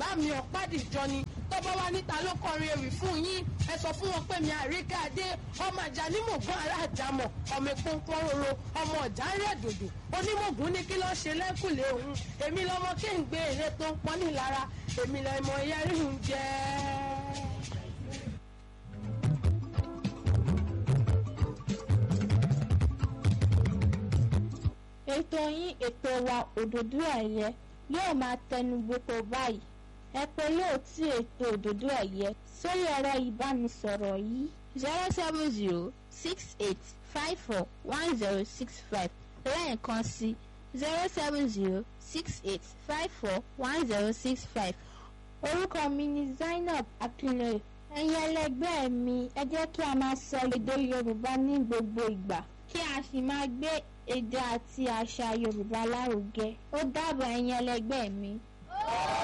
bá mi ọ̀pádìjọ ni tọ́bọ̀ wá níta ló kọrin ewì fún yín ẹ sọ fún wọn pé mi àríkà dé ọmọ àjà ní mògùn ará àjàmọ̀ ọmọ ìpọ́npọ́n roro ọmọ ọ̀já ń rẹ̀ dòdò onímọ̀gùn ní kí ló ṣe lẹ́kùlé òun èmi lọmọ kí n gbé èrè tó ń pọ́n nílara èmi lọmọ yẹrí ń jẹ́. ètò yín ètò wa òdòdó ẹ̀yẹ yóò máa tẹnu gbogbo báyìí ẹ pé yóò tí ètò òdòdó ẹ̀yẹ sórí ẹ̀rọ ìbánisọ̀rọ̀ yìí zero seven zero six eight five four one zero six five lẹ́ẹ̀kan sí zero seven zero six eight five four one zero six five orúkọ mi ni Zainab Akinloye ẹ̀yin ẹlẹgbẹ́ mi ẹ jẹ́ kí a máa sọ èdè Yorùbá ní gbogbo ìgbà kí a sì máa gbé èdè àti àṣà Yorùbá lárugẹ ó dàbọ̀ ẹ̀yin ẹlẹgbẹ́ mi.